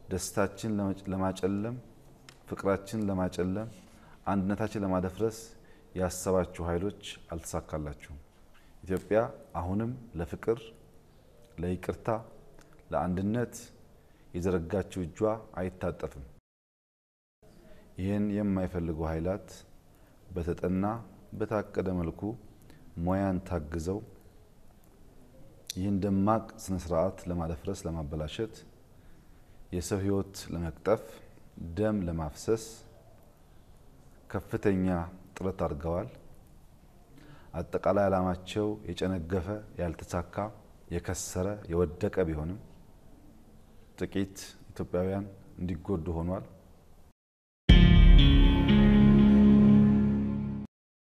ደስታችን ለማጨለም፣ ፍቅራችን ለማጨለም፣ አንድነታችን ለማደፍረስ ያሰባችሁ ኃይሎች አልተሳካላችሁም። ኢትዮጵያ አሁንም ለፍቅር፣ ለይቅርታ፣ ለአንድነት የዘረጋችው እጇ አይታጠፍም። ይህን የማይፈልጉ ኃይላት በተጠና በታቀደ መልኩ ሙያን ታግዘው ይህን ደማቅ ስነ ስርዓት ለማደፍረስ፣ ለማበላሸት፣ የሰው ሕይወት ለመቅጠፍ፣ ደም ለማፍሰስ ከፍተኛ ጥረት አድርገዋል። አጠቃላይ ዓላማቸው የጨነገፈ፣ ያልተሳካ፣ የከሰረ፣ የወደቀ ቢሆንም ጥቂት ኢትዮጵያውያን እንዲጎዱ ሆኗል።